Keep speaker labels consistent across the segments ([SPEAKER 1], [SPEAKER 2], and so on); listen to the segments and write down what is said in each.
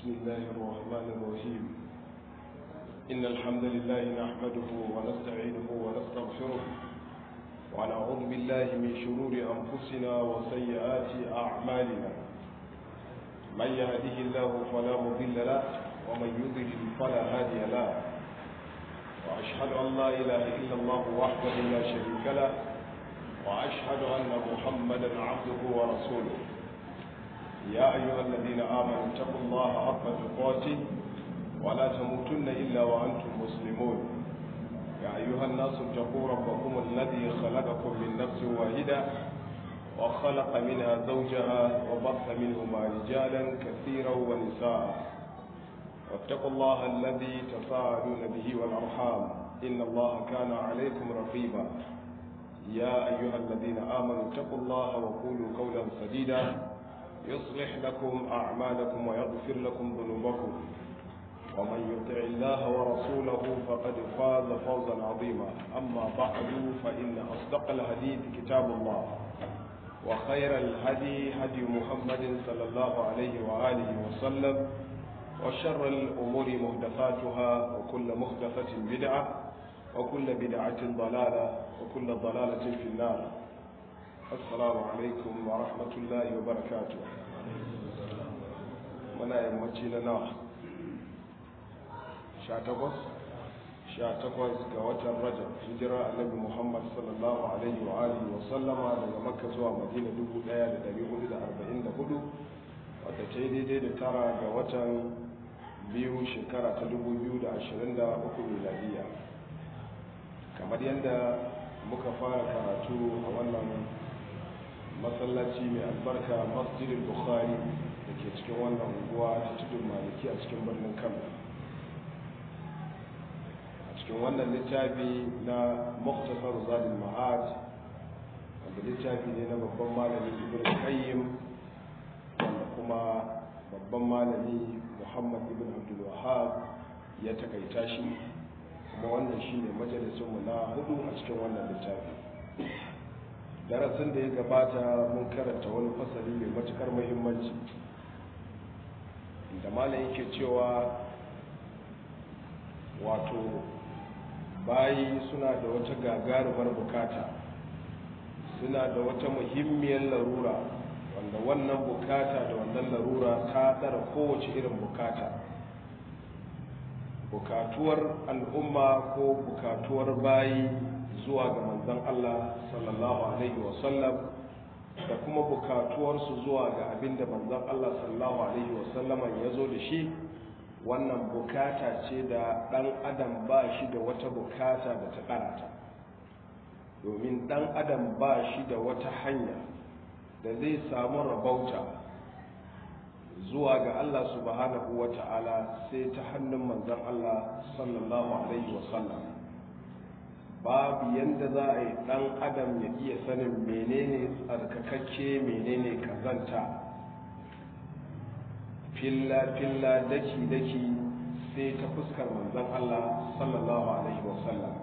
[SPEAKER 1] بسم الله الرحمن الرحيم إن الحمد لله نحمده ونستعينه ونستغفره ونعوذ بالله من شرور أنفسنا وسيئات أعمالنا من يهده الله فلا مضل له ومن يضلل فلا هادي له وأشهد أن لا إله إلا الله وحده لا شريك له وأشهد أن محمدا عبده ورسوله يا أيها الذين آمنوا اتقوا الله حق تقاته ولا تموتن إلا وأنتم مسلمون يا أيها الناس اتقوا ربكم الذي خلقكم من نفس واحدة وخلق منها زوجها وبث منهما رجالا كثيرا ونساء واتقوا الله الذي تساءلون به والأرحام إن الله كان عليكم رقيبا يا أيها الذين آمنوا اتقوا الله وقولوا قولا سديدا يصلح لكم أعمالكم ويغفر لكم ذنوبكم ومن يطع الله ورسوله فقد فاز فوزا عظيما أما بعد فإن أصدق الحديث كتاب الله وخير الهدي هدي محمد صلى الله عليه وآله وسلم وشر الأمور محدثاتها وكل محدثة بدعة وكل بدعة ضلالة وكل ضلالة في النار السلام عليكم ورحمة الله وبركاته muna yammaci na nawa sha takwas sha takwas ga watan rajab hijira annabi muhammad sallallahu alaihi wa alihi wa sallama daga makka zuwa madina 1444 wadda ta yi daidai da tara ga watan biyu shekara ta 2023 miladiya kamar yadda muka fara karatu a wannan masallaci mai albarka masjidin bukhari da ke cikin wannan unguwa ta tudun maliki a cikin birnin kano a cikin wannan littafi na muktasar zalim ma'ad wanda littafi ne na babban malami ibn qayyim wanda kuma babban malami muhammad ibn abdul wahab ya takaita shi kuma wannan shine majalisunmu na hudu a cikin wannan littafi darasin da ya gabata mun karanta wani fasali mai matukar muhimmanci da malam yake cewa wato bayi suna da wata gagarumar bukata suna da wata muhimmiyar larura wanda wannan bukata da wannan larura ta tsara kowace irin bukata bukatuwar al'umma ko bukatuwar bayi zuwa ga manzon Allah sallallahu alaihi wasallam da kuma bukatuwarsu zuwa ga abinda manzon Allah sallallahu alaihi wasallam ya zo da shi wannan bukata ce da ɗan adam ba shi da wata bukata da ta karata domin ɗan adam ba shi da wata hanya da zai samu rabauta zuwa ga Allah subhanahu wa ta'ala sai ta hannun manzon Allah sallallahu alaihi wasallam babu yadda za a yi ɗan adam ya iya sanin menene tsarkakakke menene kazanta filla-filla daki-daki sai ta fuskar manzon Allah sallallahu alaihi wasallam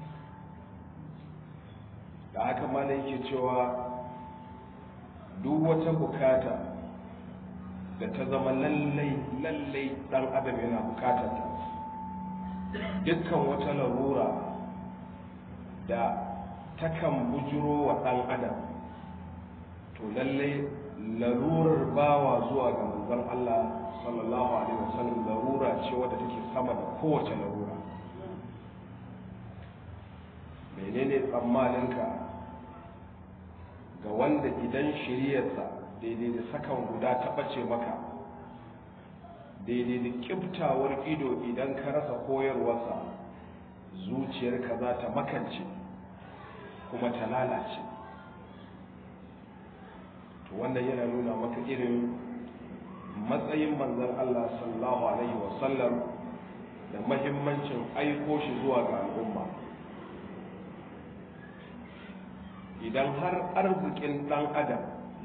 [SPEAKER 1] da haka mana yake cewa duk wata bukata da ta zama lallai lallai ɗan adam yana bukatar ta dukkan wata larura da takan bujiro wa ɗan adam to lallai larurar bawa zuwa ga manzon Allah sallallahu alaihi wasallam larura ce wadda take sama da kowace larura menene tsammaninka ga wanda idan shiryarsa daidai da sakan guda ta ɓace maka daidai da ƙiftawar ido idan ka rasa koyarwarsa zuciyarka za ta makance kuma ta lalace to wannan yana nuna maka irin matsayin manzon Allah sallallahu alaihi wasallam da mahimmancin aiko shi zuwa ga al'umma idan har arzikin ɗan adam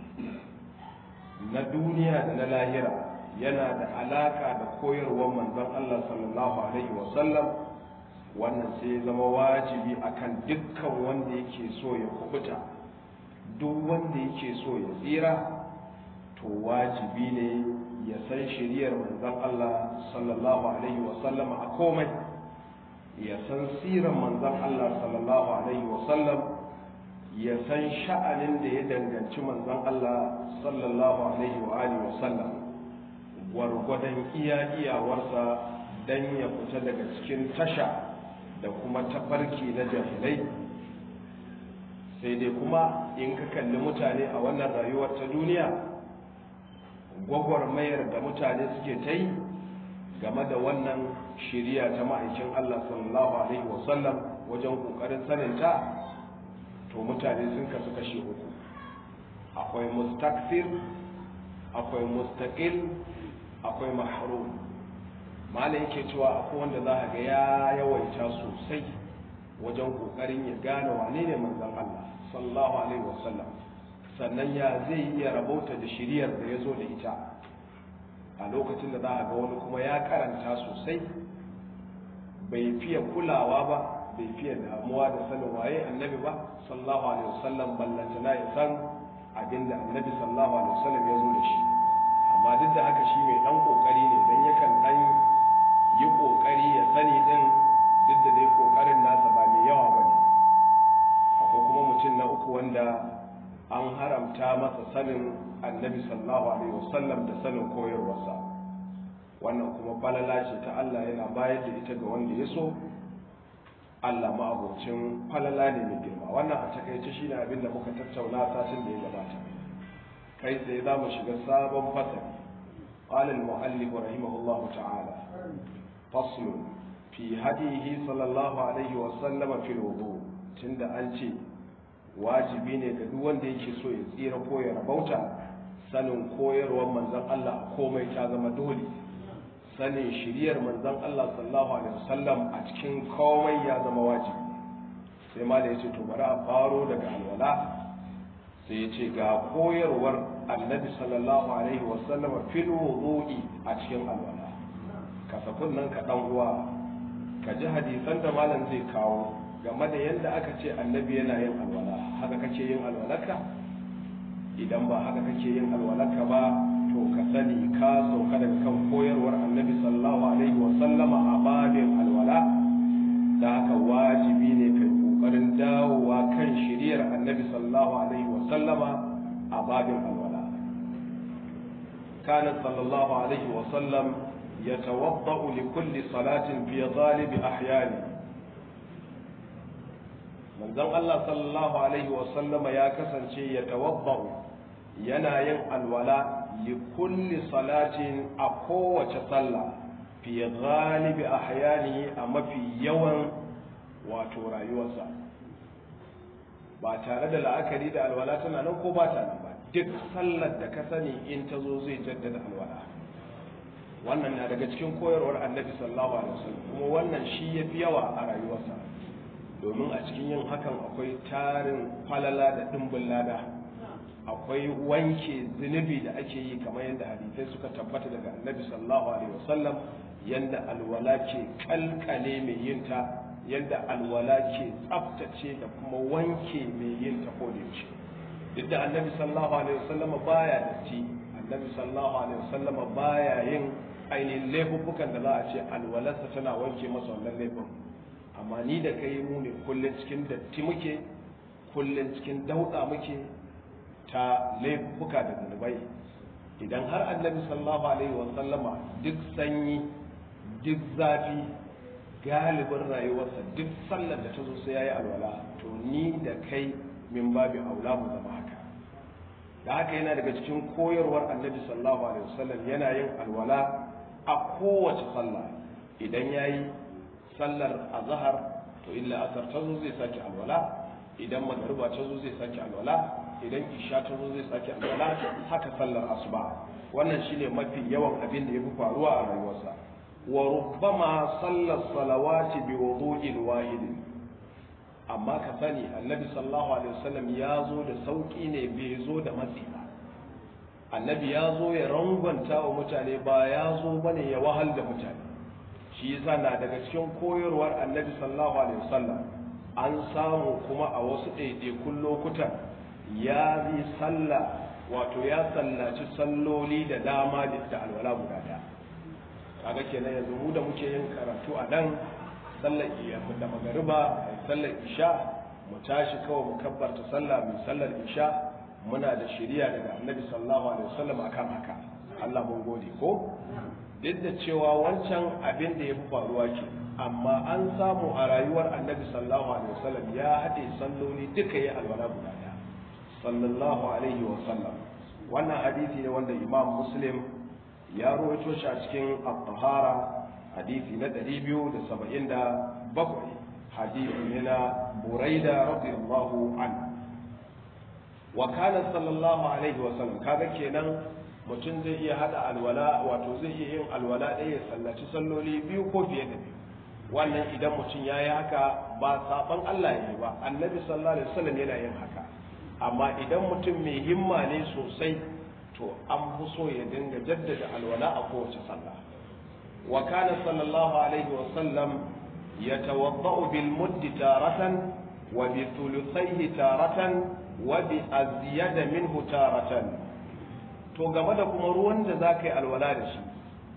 [SPEAKER 1] na duniya da na lahira yana da alaka da koyarwar manzon Allah sallallahu alaihi wasallam wannan sai zama wajibi akan dukkan wanda yake so ya kubuta duk wanda yake so ya tsira to wajibi ne ya san shiriyar manzon Allah sallallahu alaihi wasallam a komai ya san siran manzon Allah sallallahu alaihi wasallam ya san sha'anin da ya danganci manzon Allah sallallahu alaihi wa alihi wasallam gwargwadon iya iyawarsa dan ya fita daga cikin tasha da kuma tafarki na jahilai sai dai kuma in ka kalli mutane a wannan rayuwar ta duniya gwagwarmayar da mutane suke ta yi game da wannan shiriya ta ma'aikin Allah sallallahu alaihi wasallam wajen kokarin saninta to mutane sun kasu kashe uku akwai mustakfir akwai mustaqil akwai mahrum malai yake cewa akwai wanda za ga ya yawaita sosai wajen kokarin ya gane wane ne manzon Allah sallallahu alaihi wasallam sannan ya zai iya rabauta da shiriyar da ya zo da ita a lokacin da za a ga wani kuma ya karanta sosai bai fiye kulawa ba bai fiye damuwa da sanin waye annabi ba sallallahu alaihi wasallam ballantana ya san abin da annabi sallallahu alaihi wasallam ya zo da shi amma duk da haka shi mai dan kokari ne dan yakan dan yi kokari ya sani din duk da dai kokarin nasa ba mai yawa bane akwai kuma mutum na uku wanda an haramta masa sanin annabi sallallahu alaihi wasallam da sanin koyarwarsa wannan kuma falala ce ta Allah yana bayar da ita ga wanda ya so Allah ma'abocin falala ne mai girma wannan a takaice shine abin da muka tattauna satin da ya gabata kai tsaye za mu shiga sabon fasali قال المؤلف رحمه الله تعالى فصل في هديه صلى الله عليه وسلم في الوضوء تند أنتي wajibi ne ga duk wanda yake so ya tsira ko ya rabauta sanin koyarwar manzon Allah a komai ta zama dole sanin shiriyar manzon Allah sallallahu alaihi wasallam a cikin komai ya zama wajibi sai ma da yace to bari a faro daga alwala sai yace ga koyarwar annabi sallallahu alaihi wasallam fil wudu'i a cikin alwala ka sakun nan ka dan uwa ka ji hadisan da malam zai kawo game da yadda aka ce annabi yana yin alwala haka kake yin alwalarka idan ba haka kake yin alwalarka ba to ka sani ka sauka daga kan koyarwar annabi sallallahu alaihi wa sallama a babin alwala da haka wajibi ne kai kokarin dawowa kan shiriyar annabi sallallahu alaihi wa sallama a babin alwala kana sallallahu alaihi wa sallam يتوضأ لكل صلاة في غالب أحيانه manzon Allah sallallahu alaihi wasallama ya kasance ya tawabba'u yana yin alwala li kulli salatin a kowace sallah fi ghalibi ahyanihi a mafi yawan wato rayuwarsa ba tare da la'akari da alwala tana nan ko ba ta nan ba duk sallar da ka sani in ta zo zai jaddada alwala wannan na daga cikin koyarwar annabi sallallahu alaihi wasallam kuma wannan shi yafi yawa a rayuwarsa domin a cikin yin hakan akwai tarin falala da ɗimbin lada akwai wanke zunubi da ake yi kamar yadda hadisai suka tabbata daga annabi sallallahu alaihi wasallam yadda alwala ke kalkale mai yinta yadda alwala ke tsaftace da kuma wanke mai yinta ko da yaushe duk da annabi sallallahu alaihi wasallam baya da ci annabi sallallahu alaihi wasallam baya yin ainihin laifuffukan da za a ce alwalarsa tana wanke masa wannan laifin amma ni da kai mu ne kullum cikin datti muke kullum cikin dauɗa muke ta laifuka da zunubai idan har annabi sallallahu alaihi wa sallama duk sanyi duk zafi galibin rayuwarsa duk sallar da ta zo sai yayi alwala to ni da kai min babi aula mu zama haka da haka yana daga cikin koyarwar annabi sallallahu alaihi wasallam yana yin alwala a kowace sallah idan yayi sallar azhar to illa asar ta zo zai sake alwala idan magariba ta zo zai sake alwala idan isha ta zo zai sake alwala haka sallar asuba wannan shine mafi yawan abin da yafi faruwa a rayuwarsa wa rubbama sallar salawati bi wudu'in wahid amma ka sani annabi sallallahu alaihi wasallam ya zo da sauki ne bai zo da matsi ba annabi ya zo ya rangwanta wa mutane ba ya zo bane ya wahal da mutane shi yasa na daga cikin koyarwar annabi sallallahu alaihi wasallam an samu kuma a wasu ɗaiɗaikun lokutan ya yi sallah wato ya sallaci salloli da dama da alwala guda daya kaga kenan yanzu mu da muke yin karatu a nan sallar iya da magariba sallar isha mu tashi kawai mu kabbarta sallah mu sallar isha muna da shari'a daga annabi sallallahu alaihi wasallam akan haka Allah mun gode ko duk da cewa wancan abin da ya fi faruwa ke amma an samu a rayuwar annabi sallallahu alaihi wasallam ya haɗe salloli duka ya alwala guda ɗaya sallallahu alaihi wasallam wannan hadisi ne wanda imam muslim ya rawaito shi a cikin at-tahara hadisi na 277 hadisi ne na buraida radiyallahu anhu wa kana sallallahu alaihi wasallam kaga kenan mutum zai iya hada alwala wato zai iya yin alwala ɗaya ya sallaci salloli biyu ko fiye da biyu wannan idan mutum ya yi haka ba saban Allah ya yi ba annabi sallallahu alaihi wasallam yana yin haka amma idan mutum mai himma ne sosai to an fi so ya dinga jaddada alwala a kowace sallah wa kana sallallahu alaihi wasallam yatawadda'u bil muddi taratan wa bi thuluthayhi taratan wa bi azyada minhu taratan to game da kuma ruwan da za ka yi alwala da shi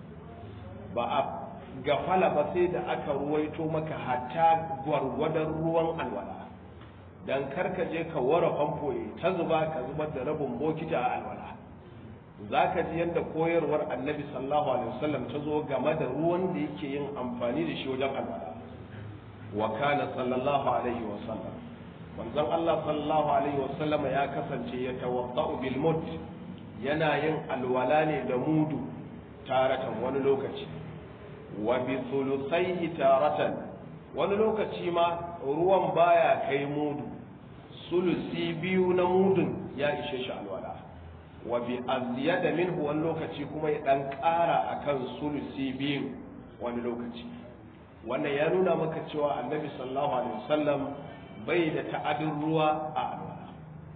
[SPEAKER 1] ba a gafala ba sai da aka ruwaito maka hatta gwargwadon ruwan alwala don karka je ka wara famfo ya ta zuba ka zubar da rabin bokita a alwala za ka ji yadda koyarwar annabi sallallahu alaihi wasallam ta zo game da ruwan da yake yin amfani da shi wajen alwala wa kana sallallahu alaihi wasallam manzon Allah sallallahu alaihi wasallam ya kasance ya tawadda'u bil mud yana yin alwala ne da mudu taratan wani lokaci wa bi thuluthaihi taratan wani lokaci ma ruwan baya kai mudu sulusi biyu na mudun ya ishe shi alwala wa bi azyada minhu wani lokaci kuma ya dan ƙara akan sulusi biyu wani lokaci wannan ya nuna maka cewa annabi sallallahu alaihi wasallam bai da ta'adin ruwa a alwala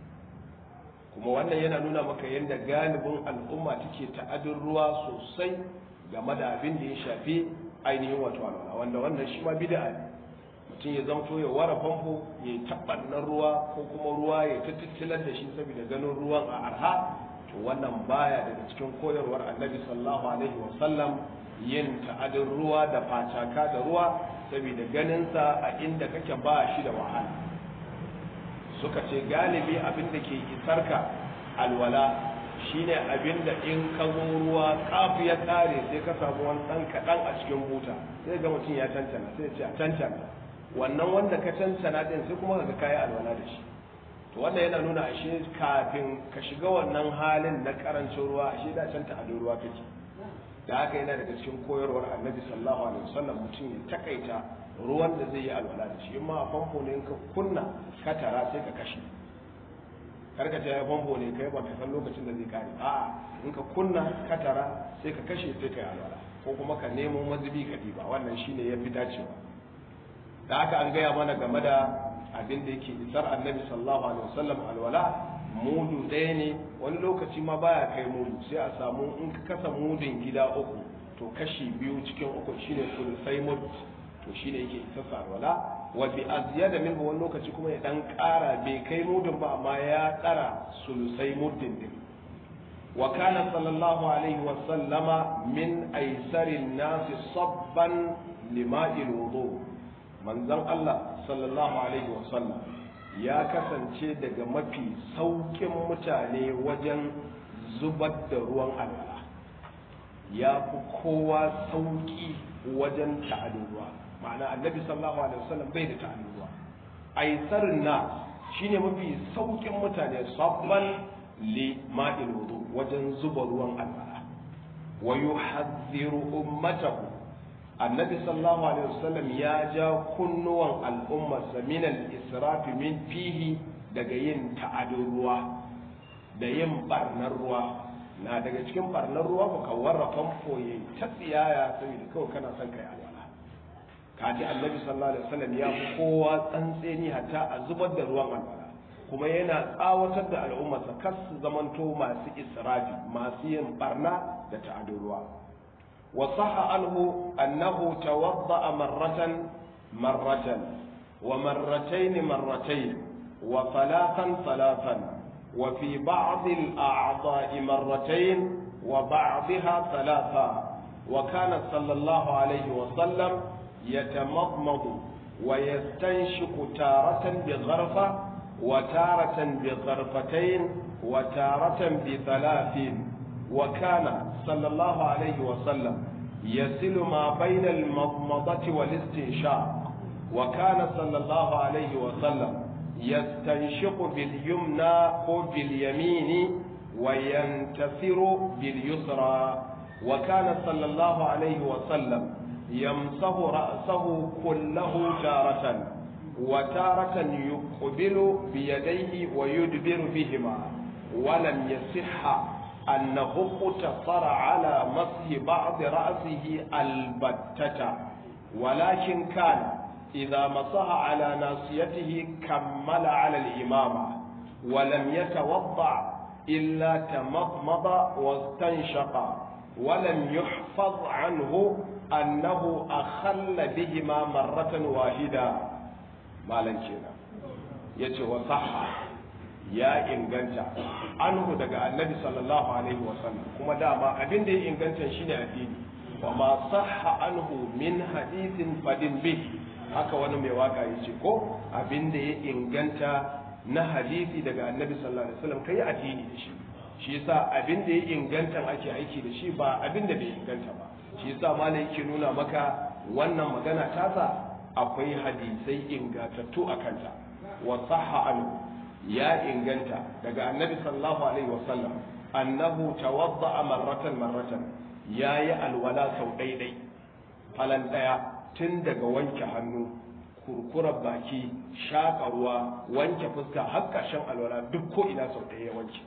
[SPEAKER 1] kuma wannan yana nuna maka yadda galibin al'umma take ta'adin ruwa sosai game da abin da ya shafi ainihin wato alwala wanda wannan shi ma bid'a ne mutum ya zamto ya wara famfo ya yi tabbannan ruwa ko kuma ruwa ya tattilar da shi saboda ganin ruwan a arha to wannan baya daga cikin koyarwar annabi sallallahu alaihi wasallam yin ta'adin ruwa da facaka da ruwa saboda ganinsa a inda kake ba shi da wahala suka ce galibi abin da ke isarka alwala shine abin da in ka zo ruwa kafu ya tsare sai ka samu wani ɗan kaɗan a cikin buta sai ga mutum ya cancana sai ce a cancana wannan wanda ka cancana din sai kuma ka kayi alwala da shi to wannan yana nuna ashe kafin ka shiga wannan halin na karancin ruwa ashe da canta a ruwa kake da haka yana daga cikin koyarwar annabi sallallahu alaihi wasallam mutum ya takaita ruwan da zai yi alwala da shi in ma a famfo ne ka kunna ka tara sai ka kashe karka ta ya famfo ne kai ba ka san lokacin da zai kare a in ka kunna ka tara sai ka kashe sai ka yi alwala ko kuma ka nemo mazubi ka diba wannan shine ya fi dacewa da haka an gaya mana game da abin da yake isar annabi sallallahu alaihi wasallam alwala mudu ɗaya ne wani lokaci ma baya kai mudu sai a samu in ka kasa mudun gida uku to kashi biyu cikin uku shine sulusai mud to shine yake isar alwala wa bi azyada minhu wani lokaci kuma ya dan ƙara bai kai mudun ba amma ya ƙara sulusai muddin din wa kana sallallahu alaihi wa sallama min aisarin nasi sabban lima'il wudu manzon Allah sallallahu alaihi wa sallam ya kasance daga mafi saukin mutane wajen zubar da ruwan alwala ya fi kowa sauki wajen ta'adin ruwa ma'ana annabi sallallahu alaihi wasallam bai da ta'adin ruwa aisarin na shine mafi saukin mutane sabban li ma'il wudu wajen zuba ruwan alwala wa yuhadhdhiru ummatahu annabi sallallahu alaihi wasallam ya ja kunnuwan al'ummarsa min al-israfi min fihi daga yin ta'adin ruwa da yin barnar ruwa na daga cikin barnar ruwa ku ka warra famfo ya ta tsiyaya saboda kawai kana son kai alwala kaji annabi sallallahu alaihi wasallam ya fi kowa tsantseni hatta a zubar da ruwan alwala kuma yana tsawatar da al'ummarsa kar su zamanto masu israfi masu yin barna da ta'adin ruwa وصح عنه أنه توضأ مرة مرة ومرتين مرتين وثلاثا ثلاثا وفي بعض الأعضاء مرتين وبعضها ثلاثة وكان صلى الله عليه وسلم يتمضمض ويستنشق تارة بغرفة وتارة بغرفتين وتارة بثلاث وكان صلى الله عليه وسلم يصل ما بين المضمضة والاستنشاق وكان صلى الله عليه وسلم يستنشق باليمنى أو باليمين وينتثر باليسرى وكان صلى الله عليه وسلم يمسح رأسه كله تارة وتارة يقبل بيديه ويدبر بهما ولم يصح أنه اقتصر على مسح بعض رأسه البتة ولكن كان إذا مسح على ناصيته كمل على الإمامة ولم يتوضع إلا تمضمض واستنشق ولم يحفظ عنه أنه أخل بهما مرة واحدة ما لنكينا يتوصح ya inganta anhu daga annabi sallallahu alaihi wasallam kuma dama abin da ya inganta shine addini wa ma sahha anhu min hadithin fadin bih haka wani mai waka yace ko abin da ya inganta na hadisi daga annabi sallallahu alaihi wasallam kai addini da shi shi yasa abin da ya inganta ake aiki da shi ba abin da bai inganta ba shi yasa malai yake nuna maka wannan magana tasa akwai hadisai ingantattu a kanta wa sahha anhu ya inganta daga annabi sallallahu alaihi wasallam annahu tawadda'a marratan marratan yayi alwala sau daidai falan daya tun daga wanke hannu kurkurar baki shaƙa ruwa wanke fuska har ƙarshen alwala duk ko ina sau ɗaya ya wanke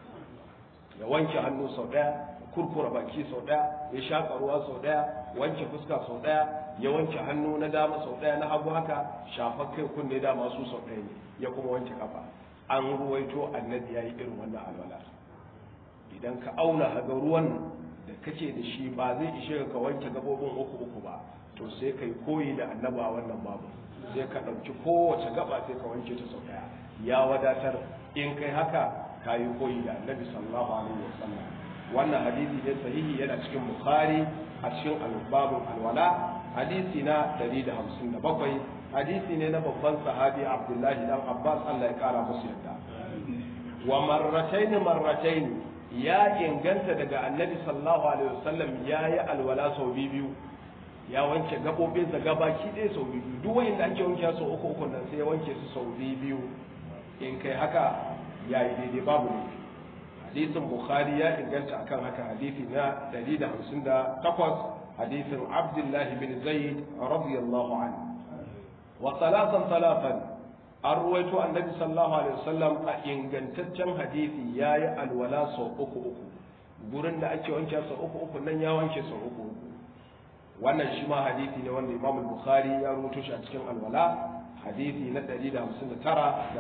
[SPEAKER 1] ya wanke hannu sau ɗaya kurkura baki sau ɗaya ya shaƙa ruwa sau ɗaya wanke fuska sau ɗaya ya wanke hannu na dama sau ɗaya na hagu haka shafar kai kunne dama su sau ɗaya ne ya kuma wanke kafa an ruwaito annabi ya yi irin wannan alwala idan ka auna haga ruwan da kake da shi ba zai ishe ka wanke gabobin uku uku ba to sai kai koyi da annabi a wannan babu sai ka ɗauki kowace gaba sai ka wanke ta sau ɗaya ya wadatar in kai haka ka yi koyi da annabi sallallahu alaihi wasallam wannan hadisi ne sahihi yana cikin bukhari a cikin albabun alwala hadisi na 157 hadisi ne na babban sahabi abdullahi dan abbas allah ya kara musu yadda wa marratain marratain ya inganta daga annabi sallallahu alaihi wasallam ya yi alwala sau biyu ya wanke gabobinsa gabaki ɗaya sau biyu duk wanda ake wanke sau uku uku nan sai ya wanke su sau biyu in kai haka ya yi daidai babu ne hadisin bukhari ya inganta akan haka hadisi na 158 hadisin abdullahi bin zaid radiyallahu anhu wa salatan salatan an ruwaito annabi sallallahu alaihi wasallam a ingantaccen hadisi yayi alwala sau uku uku gurin da ake wanke sau uku uku nan ya wanke sau uku uku wannan shi ma hadisi ne wanda imam bukhari ya rubuto shi a cikin alwala hadisi na 159 da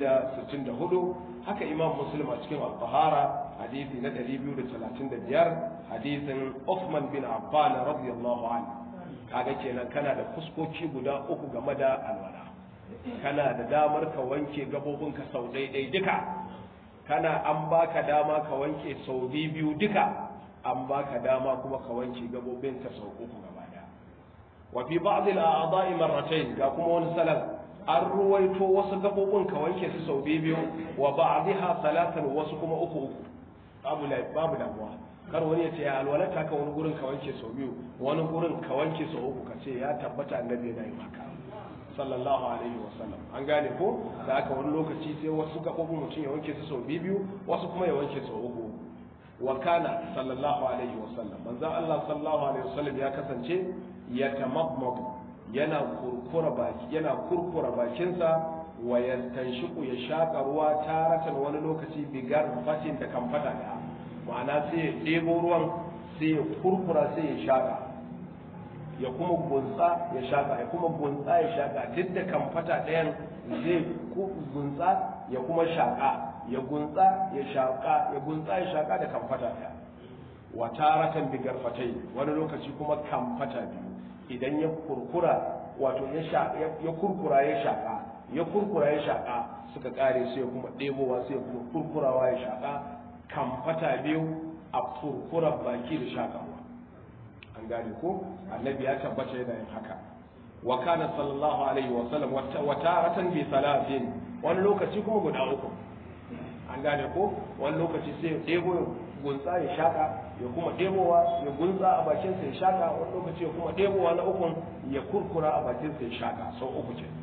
[SPEAKER 1] 164 haka imam muslim a cikin al-tahara hadisi na 235 hadisin Uthman bin Affan radiyallahu anhu kaga kenan kana da fuskoki guda uku game da alwala kana da damar ka wanke gabobinka sau daidai duka kana an baka dama ka wanke sau biyu duka an baka dama kuma ka wanke gabobinka sau uku gaba daya wa fi ba'd al-a'dha'i marratayn ga kuma wani salam an ruwaito wasu gabobin ka wanke su sau biyu wa ba'dha salatan wasu kuma uku uku babu babu damuwa kar wani ya ce ya alwalata ka wani gurin ka wanke sau biyu wani gurin ka wanke sau uku ka ce ya tabbata annabi yana yin haka sallallahu alaihi wasallam an gane ko da aka wani lokaci sai wasu gabobin mutum ya wanke su sau biyu wasu kuma ya wanke sau uku wa kana sallallahu alaihi wasallam manzo Allah sallallahu alaihi wasallam ya kasance ya tamammad yana kurkura baki yana kurkura bakinsa wa yastanshiqu ya shaka ruwa taratan wani lokaci bigar fatin da kan fada da ma'ana sai ya ɗebo ruwan sai ya kurkura sai ya shaka ya kuma gunsa ya shaka ya kuma gunsa ya shaka duk da kan fata ɗayan zai gunsa ya kuma shaka ya gunsa ya shaka ya gunsa ya shaka da kan fata ɗaya wa taratan bigar fatai wani lokaci kuma kan fata biyu idan ya kurkura wato ya kurkura ya shaka ya kurkura ya shaka suka kare sai kuma ɗebowa sai kuma kurkurawa ya shaka kamfata biyu a kurkurar baki da shakawa an gane ko annabi ya tabbata yana yin haka wa kana sallallahu alaihi wa sallam wa taratan bi salatin wani lokaci kuma guda uku an gane ko wani lokaci sai ya ɗebo ya gunsa ya shaka ya kuma ɗebowa ya gunsa a bakinsa ya shaka wani lokaci ya kuma ɗebowa na ukun ya kurkura a bakinsa ya shaka sau uku ce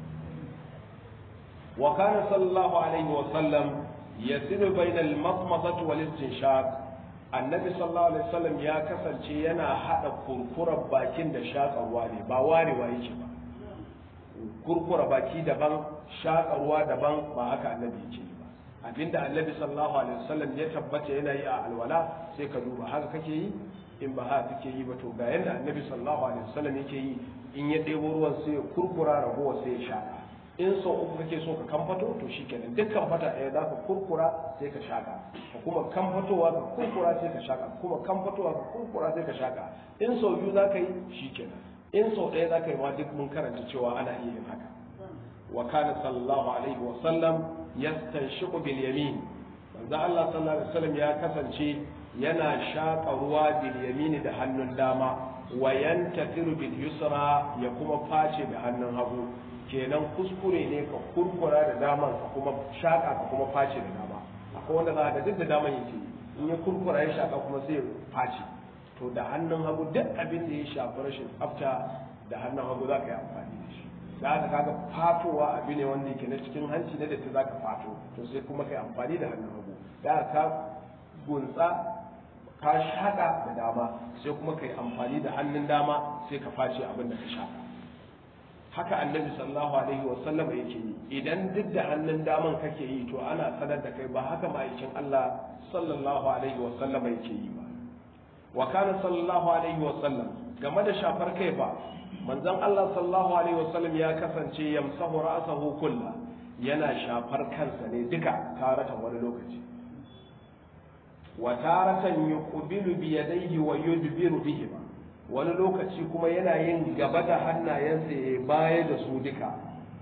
[SPEAKER 1] wa kana sallallahu alaihi wa sallam yasiru bainal masmasati wal istinshaq annabi sallallahu alaihi wasallam ya kasance yana hada kurkurar bakin da shakarwa ne ba warewa yake ba kurkura baki daban shakarwa daban ba haka annabi yake ba abinda annabi sallallahu alaihi wasallam ya tabbata yana yi a alwala sai ka duba haka kake yi in ba haka kake yi ba to ga yanda annabi sallallahu alaihi wasallam yake yi in ya ɗebo ruwan sai ya kurkura ragowa sai ya shaka in sau uku kake so ka kamfato to shikenan duk kamfata ɗaya za ka kurkura sai ka shaka ka kuma kamfatowa ka kurkura sai ka shaka kuma kamfatowa ka kurkura sai ka shaka in sau biyu za ka yi shikenan in sau ɗaya za ka yi ma duk mun karanta cewa ana iya yin haka wa kana sallallahu alaihi wa sallam yastanshiqu bil yamin manzo Allah sallallahu alaihi wasallam ya kasance yana shaka ruwa bil yamin da hannun dama wa yantafiru bil yusra ya kuma face da hannun hagu kenan kuskure ne ka kurkura da daman ka kuma shaka ka kuma face da dama akwai wanda za ka duk da daman yake in ya kurkura ya shaka kuma sai ya face to da hannun hagu duk abin da ya shafi rashin tsafta da hannun hagu za ka yi amfani da shi da haka kaga fatowa abu ne wanda yake na cikin hanci na datti za ka fato to sai kuma ka yi amfani da hannun hagu da haka ka gunsa ka shaka da dama sai kuma ka yi amfani da hannun dama sai ka face abin da ka shaka haka annabi sallallahu alaihi wa sallam yake yi idan duk da hannun daman kake yi to ana sanar da kai ba haka ma'aikin Allah sallallahu alaihi wa sallam yake yi ba wa kana sallallahu alaihi wa sallam game da shafar kai ba manzon Allah sallallahu alaihi wa sallam ya kasance yamsahu ra'sahu kullu yana shafar kansa ne duka taratan wani lokaci wa taratan yuqbilu bi yadayhi wa yudbiru bihima wani lokaci kuma yana yin gaba da hannayensa ya baya da su duka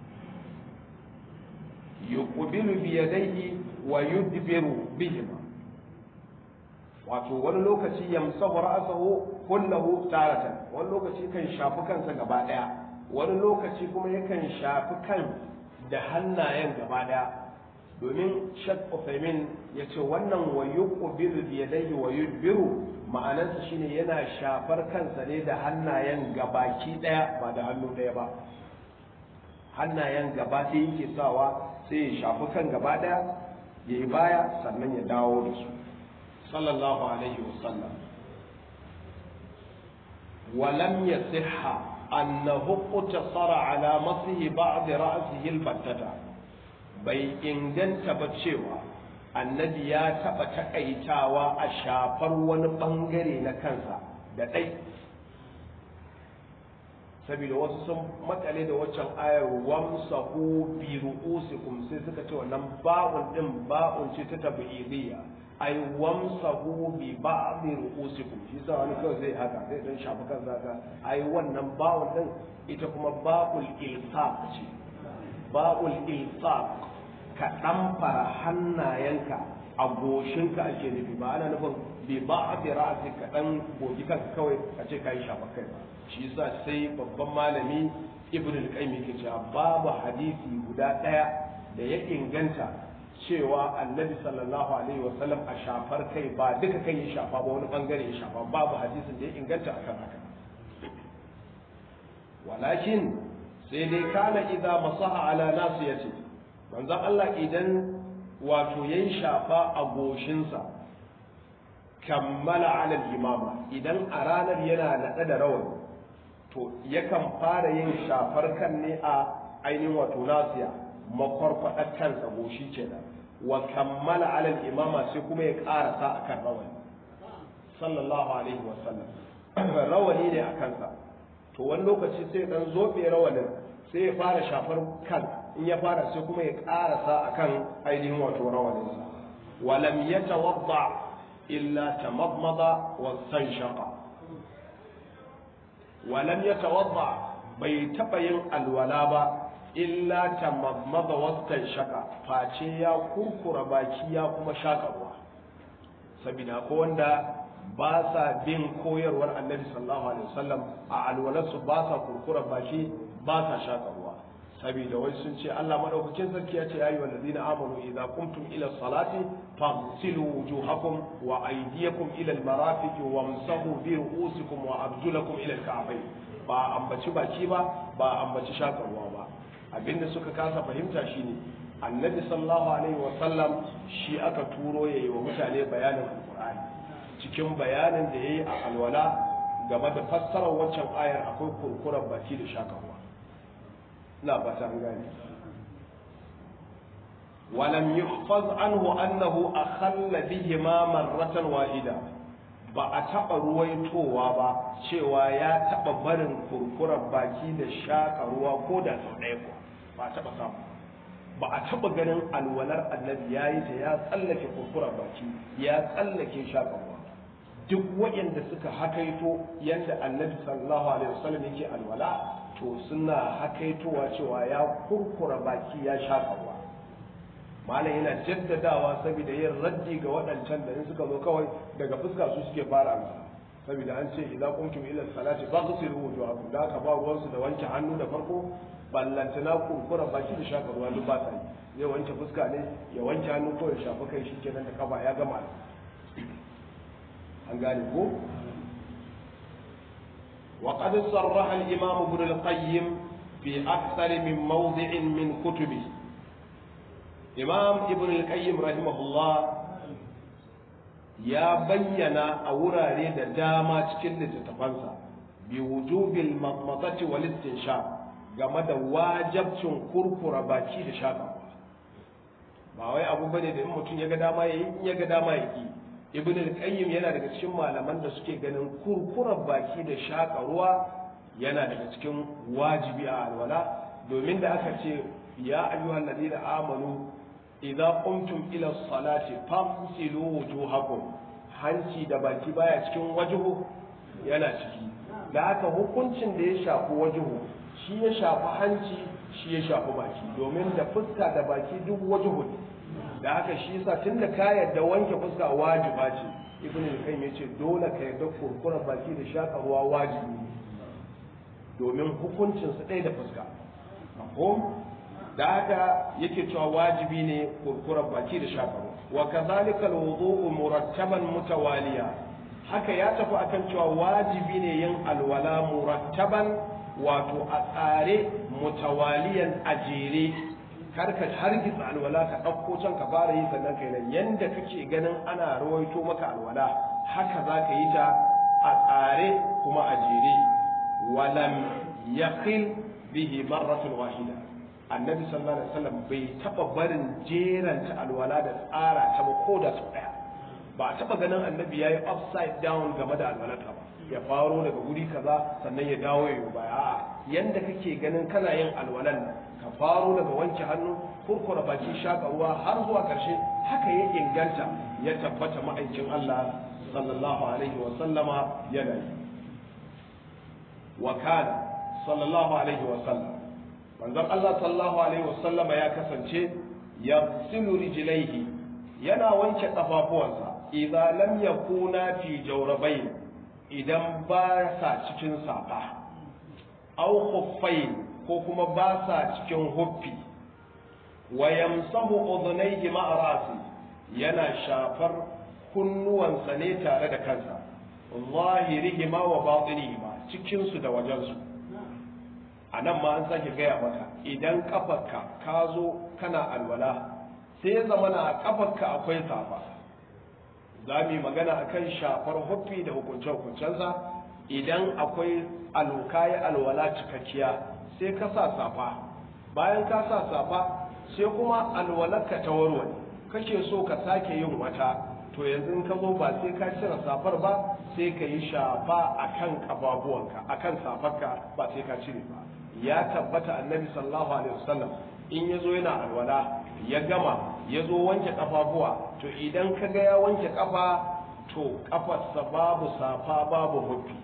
[SPEAKER 1] yuqbilu bi yadayhi wa yudbiru bihima wato wani lokaci yamsahu ra'sahu kullahu taratan wani lokaci kan shafi kansa gaba daya wani lokaci kuma yakan shafi kan da hannayen gaba daya domin shak Uthaymin ya ce wannan wa yuqbilu bi yadayhi wa yudbiru ma'anarsa shine yana shafar kansa ne da hannayen gabaki daya ba da hannu daya ba hannayen gaba ɗaya yake sawa sai ya shafi kan gaba daya ya yi baya sannan ya dawo da su sallallahu alaihi wasallam ولم يصح أنه اقتصر على مسح بعض رأسه البتة bai inganta ba cewa annabi ya taɓa taƙaitawa a shafar wani ɓangare na kansa da ɗai saboda wasu sun makale da waccan ayar wamsahu bi ru'usikum sai suka ce wannan ba'un din ba'un ce ta tabi'idiyya ai wamsahu bi ba'di ru'usikum shi sa wani kawai zai haka zai dan shafi kansa haka ai wannan ba'un din ita kuma ba'ul ilsaq ce ba'ul ilsaq ka ɗamfara hannayenka a goshinka ake nufi ba ana nufin bi ba a fi ra'asi ka ɗan gogi kanka kawai a ce ka yi shafa kai ba shi yasa sai babban malami ibn al-qayyim yake cewa babu hadisi guda ɗaya da ya inganta cewa annabi sallallahu alaihi wa sallam a shafar kai ba duka kai ya shafa ba wani bangare ya shafa babu hadisin da ya inganta akan haka walakin sai dai kana idza masaha ala nasiyati manzon Allah idan wato yayin shafa a goshinsa kammala ala imama idan a ranar yana naɗe da rawani to yakan fara yin shafar kan ne a ainihin wato nasiya makwarkwadar kansa goshi kenan wa kammala ala imama sai kuma ya karasa akan rawani sallallahu alaihi wasallam rawani ne a kansa to wani lokaci sai dan zobe rawanin sai ya fara shafar kan in ya fara sai kuma ya karasa akan ainihin wato rawaninsa walam yatawadda illa tamadmada wa stanshaqa walam yatawadda bai taba yin alwala ba illa tamammaza wastan shaka face ya kurkura baki ya kuma shaka ruwa saboda ko wanda ba sa bin koyarwar annabi sallallahu alaihi wasallam a alwalarsu ba sa kurkura baki ba sa shaka ruwa saboda wai sun ce Allah madaukakin sarki ya ce ayu allazina amanu idza qumtum ila salati faghsilu wujuhakum wa aydiyakum ila almarafiq wamsahu bi ru'usikum wa arjulakum ila alka'bayn ba ambaci baki ba ba ambaci shaka ruwa ba abinda suka kasa fahimta shine annabi sallallahu alaihi wasallam shi aka turo yayi wa mutane bayanin alqur'ani cikin bayanin da yayi a alwala game da fassarar waccan ayar akwai kurkuren baki da shaka ruwa ina fata an gane ولم يحفظ عنه أنه أخل بهما مرة واحدة ba a taɓa ruwaitowa ba cewa ya taɓa barin kurkuren baki da shaƙa ruwa ko da sau ɗaya ko ba a taɓa samu ba a taɓa ganin alwalar annabi ya yi ta ya tsallake kurkuren baki ya tsallake shaƙa ruwa duk waɗanda suka hakaito yadda annabi sallallahu alaihi wasallam yake alwala to suna hakaitowa cewa ya kurkura baki ya shaƙa ruwa malam yana jaddadawa saboda yin raddi ga waɗancan da in suka zo kawai daga fuska su suke fara alwala saboda an ce idan kuntum ila salati faghsilu wujuhakum da ka ba ruwansu da wanke hannu da farko ballantana kurkura baki da shaƙa ruwa duk ba ta yi zai wanke fuska ne ya wanke hannu ko ya shafa kai shikenan da kafa ya gama an gane ko وقد صرح الإمام ابن القيم في أكثر من موضع من كتبه إمام ابن القيم رحمه الله يا بينا أورا ريد داما تكل تتفنسا بوجوب المضمضة والاستنشاق game da wajabcin kurkura baki da shaƙa ba wai abu bane da in mutum ya ga dama ya yi in ya ga dama ya ki ibn al-qayyim yana daga cikin malaman da suke ganin kurkurar baki da shaka ruwa yana daga cikin wajibi a alwala domin da aka ce ya ayyuhal ladina amanu idza qumtum ila salati famsilu wujuhakum hanci da baki baya cikin wajhu yana ciki da haka hukuncin da ya shafi wajhu shi ya shafi hanci shi ya shafi baki domin da fuska da baki duk wajhu ne da haka shi yasa tunda ka yarda wanke fuska wajiba ce ibn al-qayyim yace dole ka yarda kurkurar baki da shaka ruwa wajibi domin hukuncin su ɗaya da fuska ko da haka yake cewa wajibi ne kurkurar baki da shaka ruwa wa kadhalika al-wudu'u murattaban mutawaliya haka ya tafi akan cewa wajibi ne yin alwala murattaban wato a tsare mutawaliyan a jere kar ka hargitsa alwala ka ɗauko can ka fara yi sannan kai nan yanda kake ganin ana rawaito maka alwala haka za ka yi ta a tsare kuma a jere walam yaqil bihi marratun wahida annabi sallallahu alaihi wasallam bai taba barin jeranta alwala da tsara ta ba ko da sau daya ba a taba ganin annabi yayi upside down game da alwalarka ba ya faro daga guri kaza sannan ya dawo ya yi baya a'a yanda kake ganin kana yin alwalan ka faro daga wanke hannu kurkura baki shaka ruwa har zuwa karshe haka ya inganta ya tabbata ma'aikin Allah sallallahu alaihi wa sallama yana yi wa kana sallallahu alaihi wa sallam manzon Allah sallallahu alaihi wa sallama ya kasance ya silu rijlaihi yana wanke kafafuwansa idza lam yakuna fi jawrabain idan ba sa cikin safa aw khuffain ko kuma ba sa cikin huffi wa yamsahu udhnayhi ma'a rasi yana shafar kunnuwansa ne tare da kansa zahirihima wa batinihima cikin su da wajen su anan ma an sake gaya maka idan kafarka ka zo kana alwala sai ya zama na kafarka akwai safa za mu yi magana akan shafar huffi da hukunce-hukuncensa idan akwai alkayi alwala cikakkiya sai ka sa safa bayan ka sa safa sai kuma alwalarka ta warware kake so ka sake yin wata to yanzu in ka zo ba sai ka cire safar ba sai ka yi shafa akan kababuwanka akan safarka ba sai ka cire ba ya tabbata annabi sallallahu alaihi wasallam in ya zo yana alwala ya gama ya zo wanke kafafuwa to idan ka ga ya wanke kafa to kafarsa babu safa babu hufi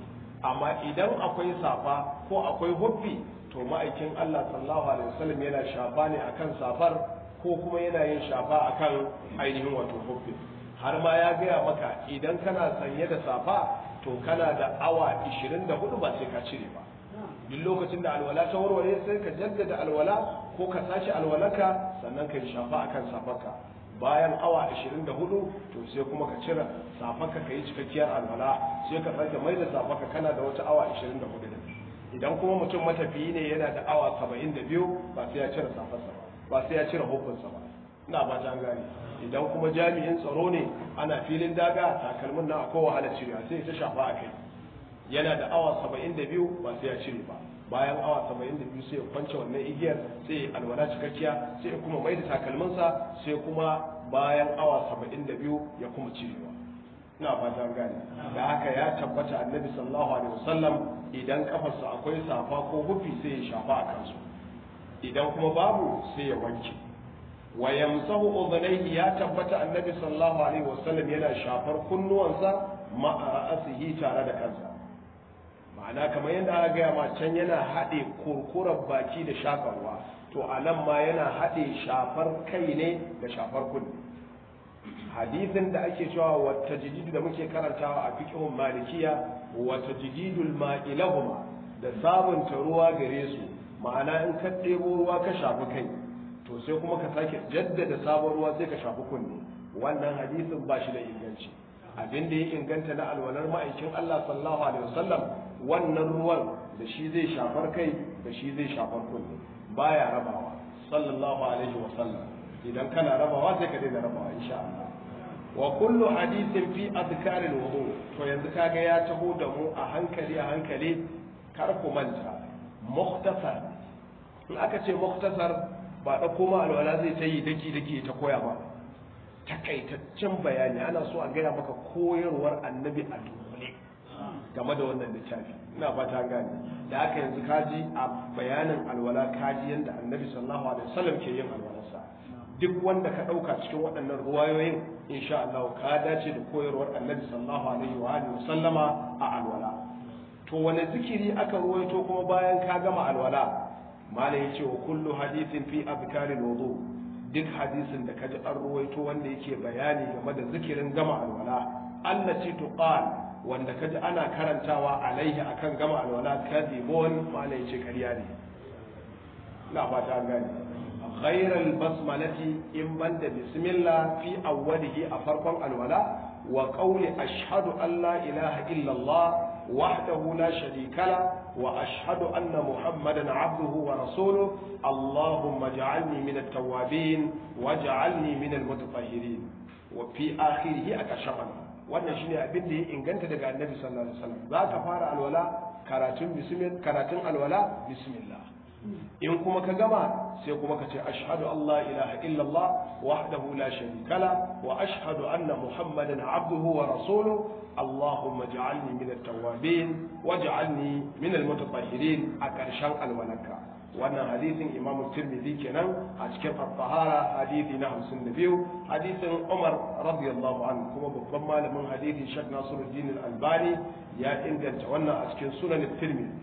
[SPEAKER 1] amma idan akwai safa ko akwai huffi to ma'aikin Allah sallallahu alaihi wasallam yana shafa ne akan safar ko kuma yana yin shafa akan ainihin wato huffi har ma ya gaya maka idan kana sanye da safa to kana da awa 24 ba sai ka cire ba duk lokacin da alwala ta warware sai ka jaddada alwala ko ka sashi alwalaka sannan ka yi shafa akan safarka bayan awa 24 to sai kuma ka cire safarka ka yi cikakkiyar alwala sai ka sake mai da safarka kana da wata awa 24 din idan kuma mutum matafiyi ne yana da awa 72 ba sai ya cire safarsa ba ba sai ya cire hukunsa ba ina ba ta gane idan kuma jami'in tsaro ne ana filin daga takalmin na akwai wahala cirewa sai ta shafa a kai yana da awa 72 ba sai ya cire ba bayan awa 72 sai ya kwance wannan igiyar sai ya alwala cikakkiya sai ya kuma mai da takalminsa sai kuma bayan awa 72 ya kuma cirewa ina fatan gane da haka ya tabbata annabi sallallahu alaihi wasallam idan kafarsa akwai safa ko hufi sai ya shafa a kansu idan kuma babu sai ya wanke wa yamsahu udhnayhi ya tabbata annabi sallallahu alaihi wasallam yana shafar kunnuwansa ma'a ra'asihi tare da kansa ma'ana kamar yadda aka gaya ma can yana haɗe kurkurar baki da shakarwa to a nan ma yana haɗe shafar kai ne da shafar kunne hadisin da ake cewa wata jididu da muke karantawa a fiqhun malikiya wata jididul ma'ilahuma da sabunta ruwa gare su ma'ana in ka ɗebo ruwa ka shafi kai to sai kuma ka sake jaddada sabon ruwa sai ka shafi kunne wannan hadisin ba shi da inganci abin da ya inganta na alwalar ma'aikin Allah sallallahu alaihi wasallam wannan ruwan da shi zai shafar kai da shi zai shafar kunne baya rabawa sallallahu alaihi wasallam idan kana rabawa sai ka daina rabawa insha Allah wa kullu hadithin fi azkar alwudu to yanzu kaga ya taho da mu a hankali a hankali kar ku manta mukhtasar in aka ce mukhtasar ba da koma alwala zai ta yi daki daki ta koya ba takaitaccen bayani ana so a gaya maka koyarwar annabi a dunkule game da wannan littafi ina fata gane da haka yanzu kaji a bayanin alwala kaji yadda annabi sallallahu alaihi wasallam ke yin alwalarsa duk wanda ka ɗauka cikin waɗannan ruwayoyin insha Allah ka dace da koyarwar annabi sallallahu alaihi wa alihi wasallama a alwala to wani zikiri aka ruwaito kuma bayan ka gama alwala malai ya ce wa kullu hadithin fi azkaril wudu duk hadisin da kaji an ruwaito wanda yake bayani game da zikirin gama alwala allati tuqal wanda kaji ana karantawa alaihi akan gama alwala kadibun malai ya ce ƙarya ne ina fata an gane غير البسملة إن بند بسم الله في أوله أفرقا الولاء وقول أشهد أن لا إله إلا الله وحده لا شريك له وأشهد أن محمدا عبده ورسوله اللهم اجعلني من التوابين واجعلني من المتطهرين وفي آخره أكشفنا wannan shine abin da ya inganta daga annabi sallallahu alaihi wasallam za ka fara alwala karatun bismillah karatun alwala bismillah in kuma ka gama sai kuma ka ce ashhadu an la ilaha illallah wahdahu la sharika la wa ashhadu anna muhammadan abduhu wa rasuluhu allahumma ij'alni min at-tawwabin waj'alni min al-mutatahhirin a karshen alwalanka wannan hadisin imam tirmidhi kenan a cikin at-tahara hadisi na 52 hadisin umar radiyallahu anhu kuma babban malamin hadisi shek nasiruddin al-albani ya inganta wannan a cikin sunan tirmidhi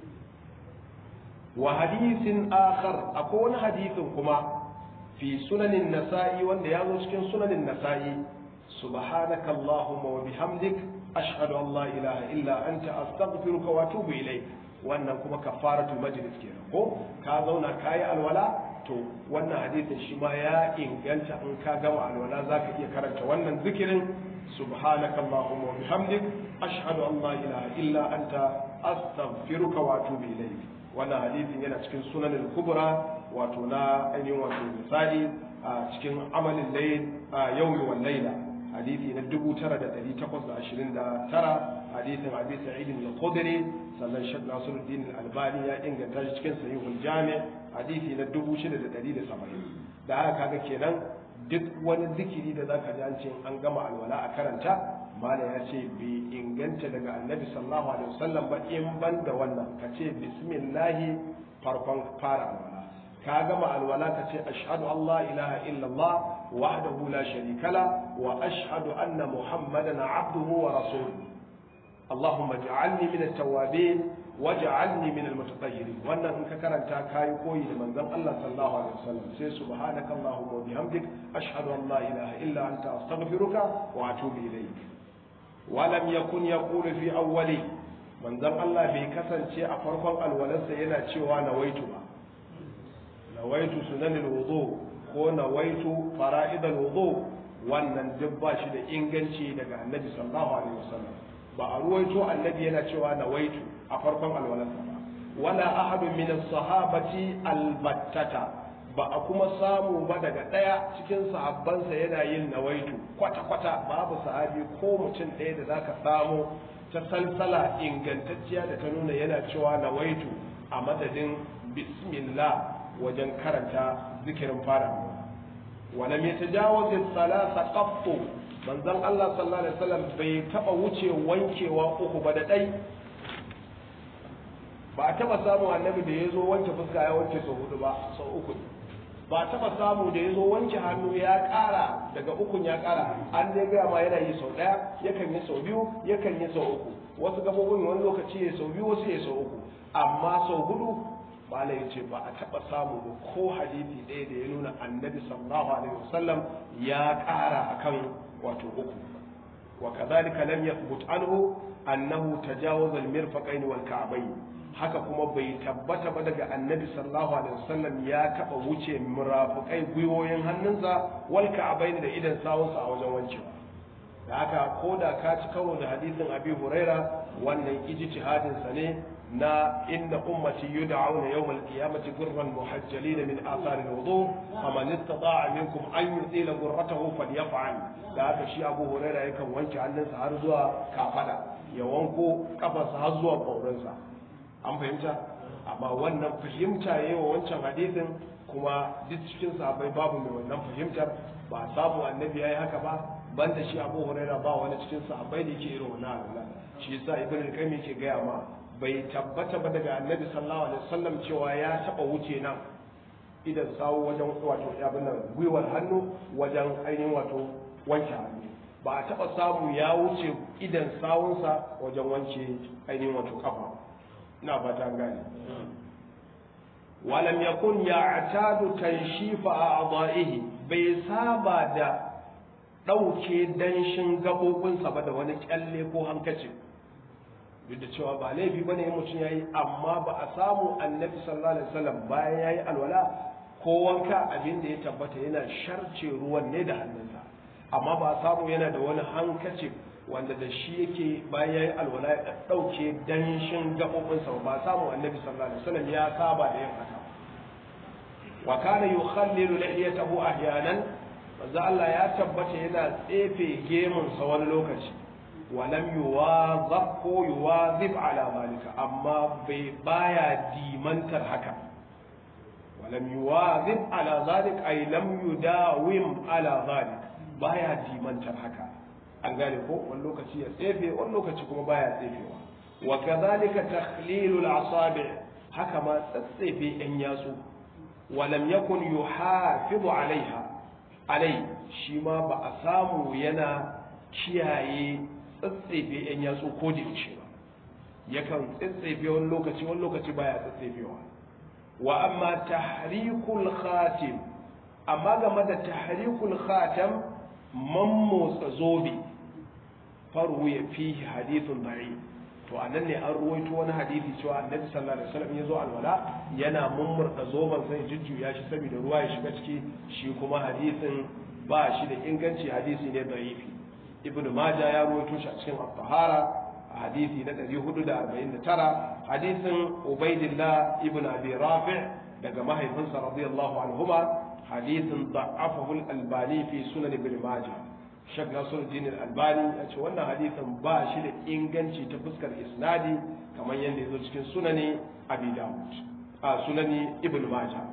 [SPEAKER 1] wa hadisin akhar akwai wani hadisin kuma fi sunanin nasa'i wanda ya zo cikin sunanin nasa'i subhanaka allahumma wa bihamdik ashhadu an la ilaha illa anta astaghfiruka wa atubu ilayk wannan kuma kafaratul majlis kenan ko ka zauna kayi alwala to wannan hadisin shi ma ya inganta in ka gama alwala zaka iya karanta wannan zikirin subhanaka allahumma wa bihamdik ashhadu an la ilaha illa anta astaghfiruka wa atubu ilayk wannan hadisin yana cikin sunan al-kubra wato na ainihin wato misali a cikin amalin layl yawmi wal layla hadisi na 9829 hadisin abi sa'id al-khudri sannan shek nasiruddin al-albani ya inganta shi cikin sahihul jami' hadisi na 6170 da haka kaga kenan duk wani zikiri da zaka ji an ce an gama alwala a karanta mala ya ce bai inganta daga annabi sallallahu alaihi wasallam ba in ban da wannan ka ce bismillahi farkon fara alwala ka gama alwala ka ce ashhadu an la ilaha illallah wahdahu la sharika la wa ashhadu anna muhammadan abduhu wa rasuluhu Allahumma ja'alni min at-tawwabin waj'alni min al-mutatahhirin wannan in ka karanta kai koyi da manzon Allah sallallahu alaihi wasallam sai subhanaka allahumma wa bihamdik ashhadu an la ilaha illa anta astaghfiruka wa atubu ilayk wa lam yakun yaqulu fi awwali manzon Allah bai kasance a farkon alwalarsa yana cewa nawaitu ba nawaitu sunanil wudu ko nawaitu fara'idal wudu wannan duk ba shi da inganci daga annabi sallallahu alaihi wasallam ba a ruwaito annabi yana cewa nawaitu a farkon alwalarsa ba wala ahadun min as-sahabati albattata ba a kuma samu ba daga daya cikin sahabbansa yana yin nawaitu kwata kwata babu sahabi ko mutum ɗaya da zaka samu ta salsala ingantacciya da ta nuna yana cewa nawaitu a madadin bismillah wajen karanta zikirin fara walam yatajawaz as-salasa qattu manzon Allah sallallahu alaihi wasallam bai taba wuce wankewa uku ba da dai ba a taba samu annabi da yazo wanke fuska ya wanke sau hudu ba sau uku ba a taba samu da yazo wanke hannu ya kara daga ukun ya kara an dai ga ma yana yi sau daya yakan yi sau biyu yakan yi sau uku wasu gabobin wani lokaci ya sau biyu wasu ya sau uku amma sau hudu bala ya ce ba a taɓa samu ba ko hadisi ɗaya da ya nuna annabi sallallahu alaihi wasallam ya ƙara akan wato uku wa kadhalika lam yathbut anhu annahu tajawaza al-mirfaqayn wal ka'bayn haka kuma bai tabbata ba daga annabi sallallahu alaihi wasallam ya taɓa wuce murafiqai gwiwoyin hannunsa wal ka'bayn da idan sawunsa a wajen wancewa da haka ko da ka ci karo da hadisin abi huraira wannan ijtihadin sa ne na inna ummati yud'auna yawm al-qiyamati gurran muhajjalin min athar al-wudu faman istata'a minkum an yutila gurratahu falyaf'al da haka shi Abu Hurairah yakan wanke hannunsa har zuwa kafada ya wanko kafarsa har zuwa kaurinsa an fahimta amma wannan fahimta yayi wa wancan hadisin kuma duk cikin sahabbai babu mai wannan fahimtar ba samu annabi yayi haka ba banda shi Abu Hurairah ba wani cikin sahabbai da yake irin wannan Allah shi yasa Ibn al-Qayyim yake gaya ma bai tabbata ba daga annabi sallallahu alaihi wasallam cewa ya taba wuce nan idan sawo wajen wato abin nan gwiwar hannu wajen ainihin wato wanke hannu ba a taba samu ya wuce idan sawunsa wajen wanke ainihin wato kafa ina fata gane walam yakun ya'tadu tanshifa a'dha'ihi bai saba da ɗauke danshin gaɓoɓinsa ba da wani kyalle ko hankacin duk da cewa ba laifi bane mutum yayi amma ba a samu annabi sallallahu alaihi wasallam bayan yayi alwala ko wanka abin da ya tabbata yana sharce ruwan ne da hannunsa amma ba a samu yana da wani hankacin wanda da shi yake bayan yayi alwala ya dauke danshin gabobinsa ba a samu annabi sallallahu alaihi wasallam ya saba da yin haka wa kana yukhallilu lihiyatahu ahyanan manzo Allah ya tabbata yana tsefe gemunsa wani lokaci walam yuwazab ko yuwazib ala malika amma bai baya dimantar haka walam yuwazib ala zalik ay lam yudawim ala zalik baya dimantar haka an gane ko wani lokaci ya tsefe wani lokaci kuma baya tsefewa wa kadhalika takhlilul asabi haka ma tsatsefe yan yatsu walam yakun yuhafizu alaiha alai shi ma ba a samu yana kiyaye tsatsefe yan yatsu ko da yaushe ba yakan tsatsefe wani lokaci wani lokaci baya tsatsefewa wa amma tahrikul khatim amma game da tahrikul khatam man motsa zobe faru ya fihi hadithun da'i to anan ne an ruwaito wani hadisi cewa annabi sallallahu alaihi wasallam ya zo alwala yana mummurda zoban sai jujjuya shi saboda ruwa ya shiga ciki shi kuma hadisin ba shi da inganci hadisi ne da'ifi ibnu maja ya ruwaito shi a cikin at-tahara a hadisi na 449 hadisin ubaidillah ibnu abi rafi' daga mahaifinsa radiyallahu anhuma hadisin da'afahu al-albani fi sunan ibn majah shek nasiruddin al-albani ya ce wannan hadisin ba shi da inganci ta fuskar isnadi kamar yadda ya zo cikin sunani abi dawud a sunani ibn majah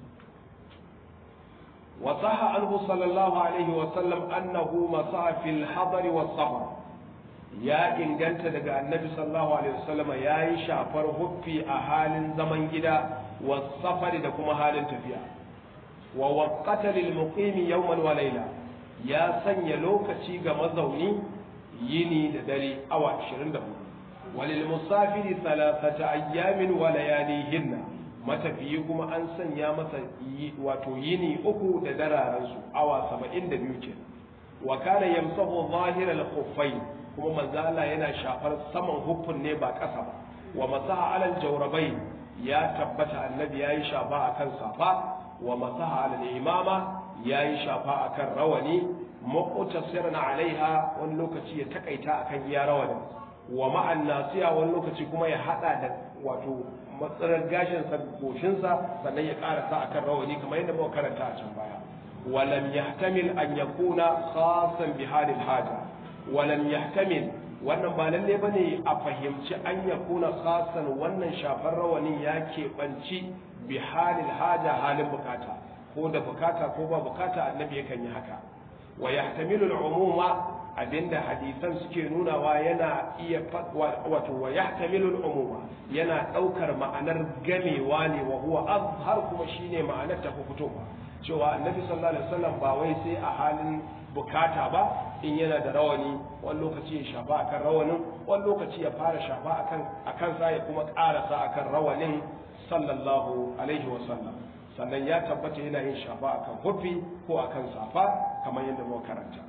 [SPEAKER 1] وصح عنه صلى الله عليه وسلم أنه مسح في الحضر والسفر يا إن جنت دقى النبي صلى الله عليه وسلم يا شافر هفي أهال زمن جدا والسفر دكما هال تفيا ووقت للمقيم يوما وليلة يا سن يلوك شيغ مزوني يني ددري أو 24 walil musafiri thalathata ayyamin wa layalihinna matafiyi kuma an sanya masa wato yini uku da dararan su awa 72 ke wa kana yamsahu zahiral khuffayn kuma manzo Allah yana shafar saman huffun ne ba ƙasa ba wa masaha alal jawrabain ya tabbata annabi yayi shafa akan safa wa masaha alal imama yayi shafa akan rawani muqtasiran alaiha wani lokaci ya takaita akan iya rawani wa ma'an nasiya wani lokaci kuma ya hada da wato matsalar gashin sa goshin sa sannan ya karasa akan rawani kamar yadda muka karanta a can baya walam yahtamil an yakuna khasan bi halil haja walam yahtamil wannan ba lalle bane a fahimci an yakuna khasan wannan shafar rawanin ya keɓanci bi halil haja halin bukata ko da bukata ko ba bukata annabi yakan yi haka wa yahtamilu al-umuma abinda hadisan suke nunawa yana iya wato wa yahtamilu al-umuma yana daukar ma'anar gamewa ne wa huwa azhar kuma shine ma'anar ta fitowa cewa annabi sallallahu alaihi wasallam ba wai sai a halin bukata ba in yana da rawani wani lokaci ya shafa akan rawanin wani lokaci ya fara shafa akan akan sa ya kuma karasa akan rawanin sallallahu alaihi wasallam sannan ya tabbata yana yin shafa akan hufi ko akan safa kamar yadda muka karanta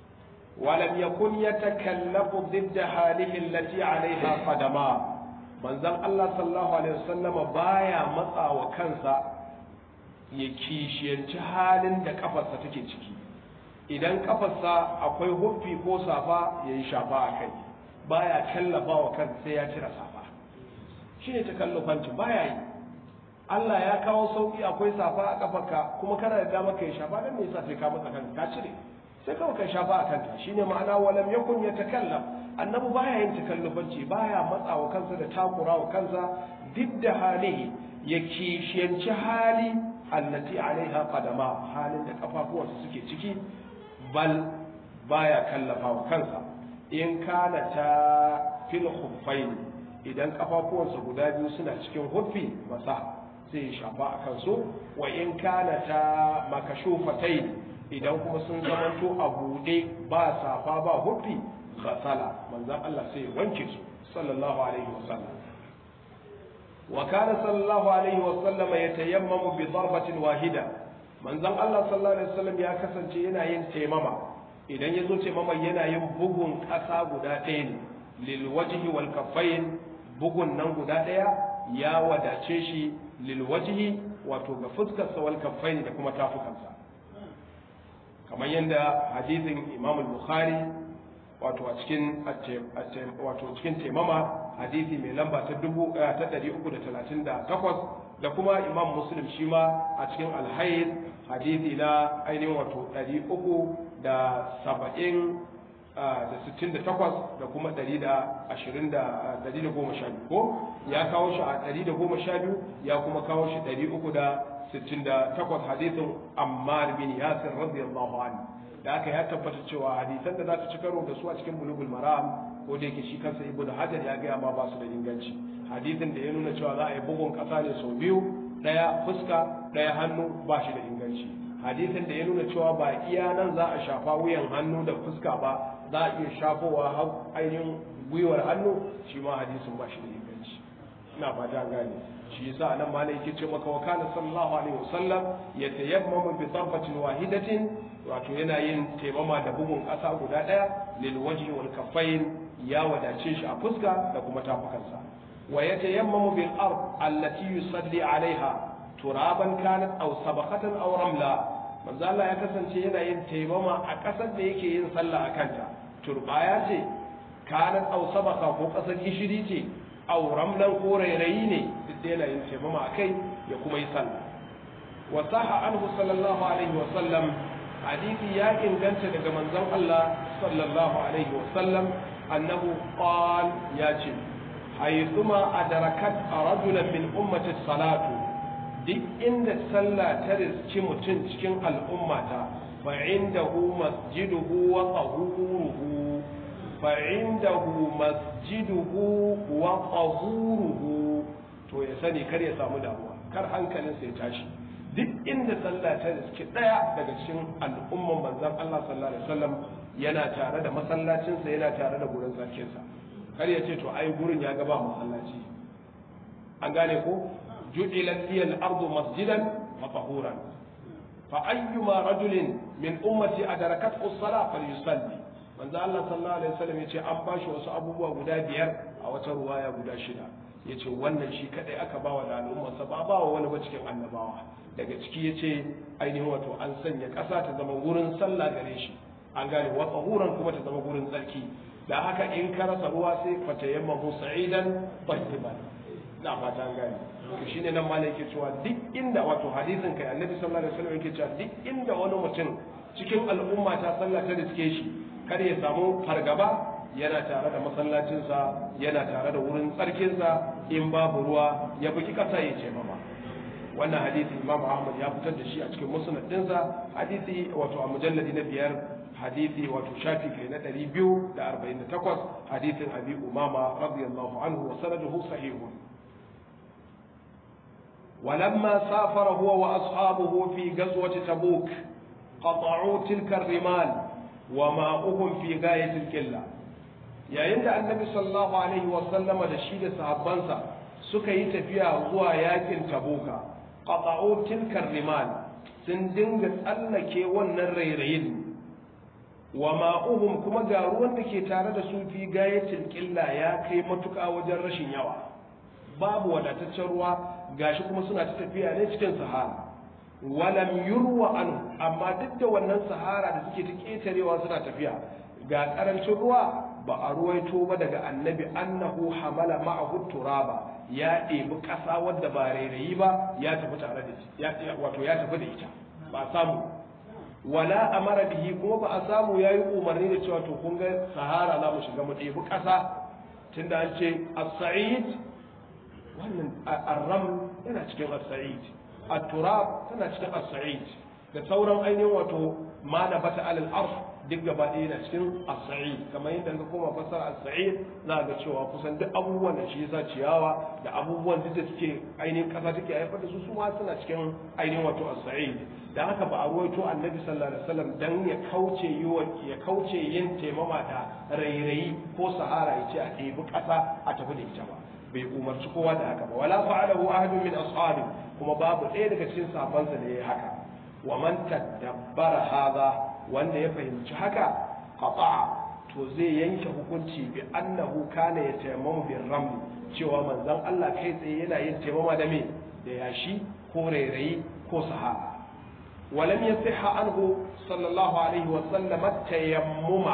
[SPEAKER 1] ولم يكن يتكلف ضد حاله التي عليها قدما manzon Allah sallallahu alaihi wasallam baya matsa wa kansa ya kishiyanci halin da kafarsa take ciki idan kafarsa akwai huffi ko safa ya yi shafa a kai baya kallafa wa kansa sai ya cire safa shi ne takallufanci baya yi Allah ya kawo sauki akwai safa a kafarka kuma kana da dama kai shafa dan me yasa sai ka matsa kanka ka cire sai kawai kai shafa a kanta shine ma'ana walam yakun yatakallaf annabi baya yin takallufanci baya matsawa kansa da takurawa kansa duk da halihi ya kishiyanci hali allati alaiha qadama halin da kafafuwansa suke ciki bal baya kallafa wa kansa in kana ta fil khuffain idan kafafuwansa guda biyu suna cikin huffi masa sai ya shafa a kansu wa in kana ta makashufatai idan kuma sun zamanto a buɗe ba safa ba huffi ghasala manzon Allah sai ya wanke su sallallahu alaihi wasallam wa kana sallallahu alaihi wasallam yatayammamu bi darbatin wahida manzon Allah sallallahu alaihi wasallam ya kasance yana yin taimama idan ya zo taimama yana yin bugun ƙasa guda ɗaya ne lil wajhi wal kaffain bugun nan guda ɗaya ya wadace shi lil wajhi wato ga fuskarsa wal kaffain da kuma tafukansa kamar yadda hadisin Imam al-Bukhari wato a cikin wato cikin taimama hadisi mai lamba ta dubu ta ɗari uku da talatin da takwas da kuma imam muslim shi ma a cikin alhaid hadisi na ainihin wato ɗari uku da saba'in da sittin da takwas da kuma ɗari da ashirin da ɗari da goma sha biyu ko ya kawo shi a ɗari da goma sha biyu ya kuma kawo shi ɗari uku da sittin da takwas hadisin ammar bin yasir radiyallahu anhu da aka ya tabbata cewa hadisan da za ta ci karo da su a cikin bulugul maram ko da yake shi kansa ibnu hajar ya gaya ma ba su da inganci hadisin da ya nuna cewa za a yi bugun kasa ne sau biyu daya fuska daya hannu ba shi da inganci hadisin da ya nuna cewa ba iya nan za a shafa wuyan hannu da fuska ba za a iya shafowa har ainihin gwiwar hannu shi ma hadisin ba shi da inganci ina fata gane shi yasa anan ma yake ce maka wa kana sallallahu alaihi wasallam yatayammamu bi darbatin wahidatin wato yana yin taimama da bugun ƙasa guda ɗaya lil wajhi wal kaffain ya wadace shi a fuska da kuma tafukansa wa yatayammamu bil ard allati yusalli alaiha turaban kanat aw sabaqatan aw ramla manzo Allah ya kasance yana yin taimama a ƙasar da yake yin sallah a kanta turbaya ce kanat aw sabaqa ko ƙasar gishiri ce aw ramlan ko rairayi ne duk da yana yin taimama akai ya kuma yi sallah wa saha anhu sallallahu alaihi wa sallam hadisi ya inganta daga manzon Allah sallallahu alaihi wa sallam annahu qal ya ce haythuma adrakat rajulan min ummati salatu duk inda sallah ta riski mutum cikin al'ummata fa indahu masjiduhu wa tahuruhu fa indahu masjiduhu wa tahuruhu to ya sani kar ya samu damuwa kar hankalinsa ya tashi duk inda sallah ta riski daya daga cikin al'umman manzon Allah sallallahu alaihi wasallam yana tare da masallacinsa yana tare da gurin sarkinsa kar ya ce to ai gurin ya gaba masallaci an gane ko ju'ilat liyal ardu masjidan wa tahuran fa ayyuma rajulin min ummati adarakat as-salah falyusalli manzo Allah sallallahu alaihi wasallam yace an bashi wasu abubuwa guda biyar a wata ruwaya guda shida yace wannan shi kadai aka bawa da al'umma sa ba bawa wani ba cikin annabawa daga ciki yace ainihin wato an sanya ƙasa ta zama wurin sallah gare shi an gane wa tsahuran kuma ta zama wurin tsarki da haka in ka rasa ruwa sai ka tayammamu sa'idan tayyiban na fata an gane to shine nan malai yake cewa duk inda wato hadisin kai annabi sallallahu alaihi wasallam yake cewa duk inda wani mutum cikin al'umma ta sallah ta riske shi kar ya samu fargaba yana tare da masallacinsa yana tare da wurin tsarkinsa in babu ruwa ya buki kasa ya ce mama wannan hadisi imam ahmad ya fitar da shi a cikin musnad dinsa hadisi wato a mujalladi na biyar hadisi wato shafi kai na 248 hadisin abi umama radiyallahu anhu wa sanaduhu sahihun ولما سافر هو وأصحابه في غزوة تبوك قطعوا تلك الرمال وماؤهم في غاية الكلة yayin da annabi sallallahu alaihi wasallama da shi da sahabbansa suka yi tafiya zuwa yakin tabuka qata'u tilkar rimal sun dinga tsallake wannan rairayin wa ma'uhum kuma ga ruwan da ke tare da su fi gayatil qilla ya kai matuƙa wajen rashin yawa babu wadataccen ruwa gashi kuma suna ta tafiya ne cikin sahara walam yurwa an amma duk da wannan sahara da suke ta ketarewa suna tafiya ga karancin ruwa ba a ruwaito ba daga annabi annahu hamala ma'ahu turaba ya ɗebi ƙasa wadda ba rairayi ba ya tafi tare da shi wato ya tafi da ita ba samu wala amara bihi kuma ba a samu yayi umarni da cewa to kun ga sahara za mu shiga mu ɗebi ƙasa tunda an ce as-sa'id wannan arram yana cikin as-sa'id at-turab tana cikin as-sa'id da sauran ainihin wato ma na bata alal arsh duk gaba ɗaya yana cikin as-sa'id kamar yadda ka koma fassara as-sa'id za ga cewa kusan duk abubuwan da shi yasa ciyawa da abubuwan duk da suke ainihin kasa take haifar da su su ma suna cikin ainihin wato as-sa'id da haka ba a ruwaito annabi sallallahu alaihi wasallam dan ya kauce yiwa ya kauce yin taimama da rairayi ko sahara ya ce a ɗebi ƙasa a tafi da ita ba bai umarci kowa da haka ba wala fa'alahu ahadun min ashabi kuma babu ɗaya daga cikin sahabbansa da ya haka wa man tadabbara hadha wanda ya fahimci haka qata'a to zai yanke hukunci bi annahu kana yatayammamu bir ramli cewa manzon Allah kai tsaye yana yin taimama da me da yashi ko rairayi ko sahara ولم يصح عنه صلى الله عليه وسلم التيمم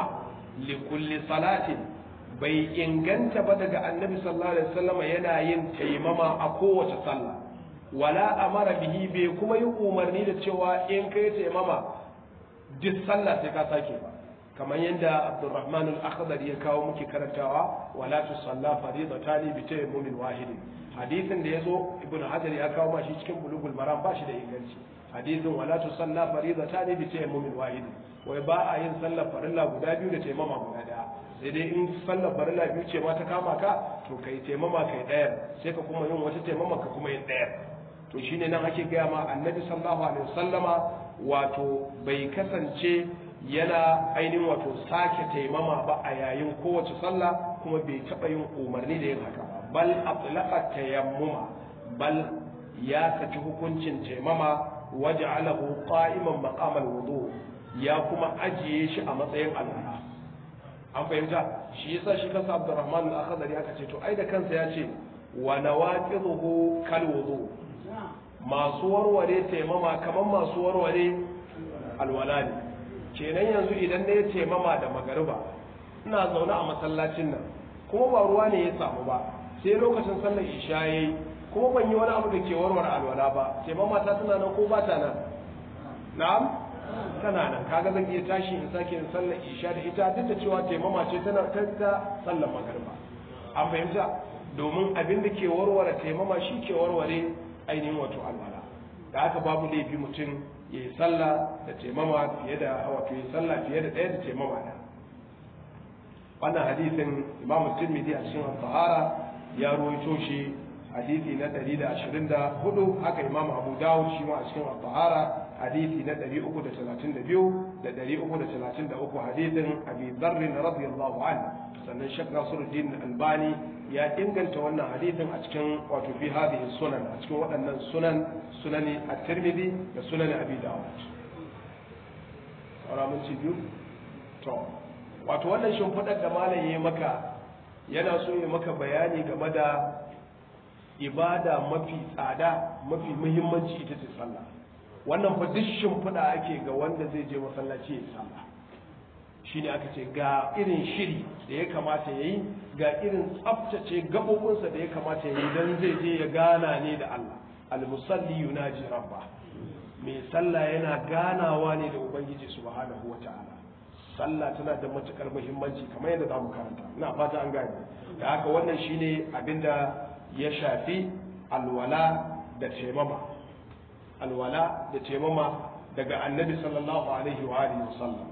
[SPEAKER 1] لكل صلاة bai inganta ba daga annabi sallallahu alaihi wasallam yana yin taimama a kowace sallah wala amara bihi bai kuma yi umarni da cewa in kai taimama duk sallah sai ka sake ba kamar yadda Abdurrahman al-Akhdari ya kawo muke karantawa wala tusalla faridatani bi tayammumin wahidin hadisin da yazo Ibn Hajar ya kawo ma shi cikin bulugul maram ba shi da inganci hadisin wala tusalla faridatani bi tayammumin wahidin wai ba a yin sallar farilla guda biyu da taimama guda daya sai dai in sallar farilla biyu ce ma ta kama ka to kai taimama kai ɗaya sai ka kuma yin wata taimama ka kuma yin ɗaya to shine nan ake gaya ma annabi sallallahu alaihi wasallama wato bai kasance yana ainihin wato sake taimama ba a yayin kowace sallah kuma bai taɓa yin umarni da yin haka ba bal atlaqa tayammuma bal ya saki hukuncin taimama waja'alahu qa'iman maqamal wudu ya kuma ajiye shi a matsayin alwala an fahimta shi yasa shi kansa Abdurrahman al-Akhdari aka ce to ai da kansa ya ce wa nawaqiduhu kal wudu masu warware taimama kamar masu warware alwala ne kenan yanzu idan na yi taimama da magariba ina zaune a masallacin nan kuma ba ruwa ne ya samu ba sai lokacin sallar isha yayi kuma ban yi wani abu da ke warware alwala ba taimama ta tana nan ko ba ta nan na'am tana nan kaga zan iya tashi in sake yin sallar isha da ita duk da cewa taimama ce tana ta sallar magariba an fahimta domin abin da ke warware taimama shi ke warware ainihin wato alwala da haka babu laifi mutum ya yi sallah da taimama fiye da wato ya sallah fiye da ɗaya da taimama da wannan hadisin imamu tirmidhi a cikin al-tahara ya rawaito shi hadisi na 124 haka imam abu dawud shi ma a cikin al-tahara hadisi na 332 da 333 hadisin abi dharr radiyallahu anhu sannan shek nasiruddin albani ya inganta wannan hadisin a cikin wato fi hadhihi sunan a cikin waɗannan sunan sunani at-tirmidhi da sunani abi dawud saura mun ci biyu to wato wannan shimfiɗar da malam ya maka yana so ya maka bayani game da ibada mafi tsada mafi muhimmanci ita ce sallah wannan fa duk shimfiɗa ake ga wanda zai je masallaci ya sallah shine aka ce ga irin shiri da ya kamata ya yi ga irin tsaftace gaɓoɓinsa da ya kamata ya yi don zai je ya gana ne da Allah al-musalli yunaji rabba mai sallah yana ganawa ne da ubangiji subhanahu wa ta'ala sallah tana da matukar muhimmanci kamar yadda za mu karanta ina fata an gane da haka wannan shine abinda ya shafi alwala da taimama alwala da taimama daga annabi sallallahu alaihi wa alihi wasallam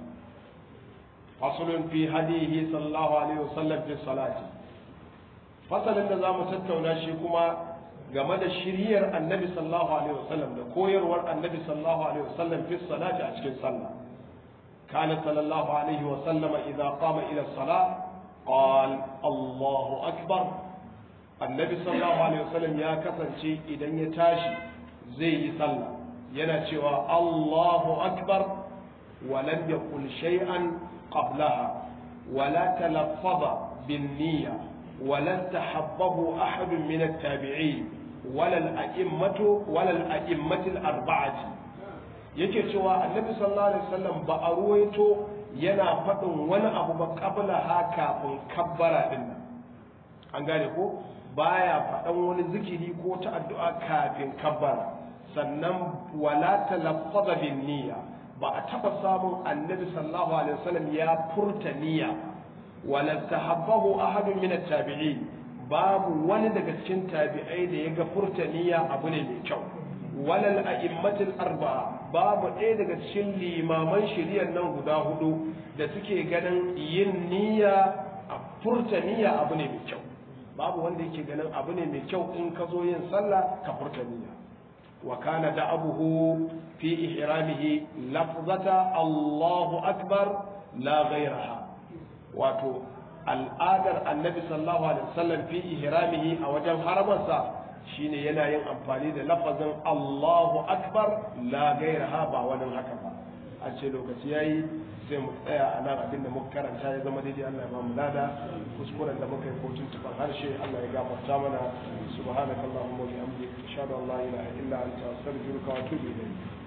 [SPEAKER 1] fasalun fi hadihi sallallahu alaihi wasallam fi salati fasalin da zamu tattauna shi kuma game da shiriyar annabi sallallahu alaihi wasallam da koyarwar annabi sallallahu alaihi wasallam fi salati a cikin sallah كان صلى الله عليه وسلم إذا قام إلى الصلاة قال الله أكبر النبي صلى الله عليه وسلم يا كسن شيء إذا يتاشي زي صلى ينشوى الله أكبر ولم يقل شيئا قبلها ولا تلفظ بالنية ولا استحبه أحد من التابعين ولا الأئمة ولا الأئمة الأربعة yake cewa annabi sallallahu alaihi wasallam ba a ruwaito yana faɗin wani abu ba kabla ha kafin kabbara din nan an gane ko baya faɗan wani zikiri ko ta addu'a kafin kabbara sannan wala talaffaza bin niyya ba a taɓa samun annabi sallallahu alaihi wasallam ya furta niyya wala tahabbahu ahadun min at-tabi'in babu wani daga cikin tabi'ai da ya ga furta niyya abu ne mai kyau walal a'immatul arba'a babu ɗaya daga cikin limaman shari'ar nan guda hudu da suke ganin yin niyya a furta niyya abu ne mai kyau babu wanda yake ganin abu ne mai kyau in ka zo yin sallah ka furta niyya wa kana da abuhu fi ihramihi lafzata Allahu akbar la ghayraha wato al'adar annabi sallallahu alaihi wasallam fi ihramihi a wajen haramarsa shine yana yin amfani da lafazin Allahu akbar la gairaha ba wani haka ba an ce lokaci yayi sai mu tsaya a nan abin da muka karanta ya zama daidai Allah ya ba mu lada kuskuren da muka yi ko tuntuban harshe Allah ya gafarta mana subhanakallahumma wa bihamdika ashhadu an la ilaha illa anta astaghfiruka wa atubu ilayk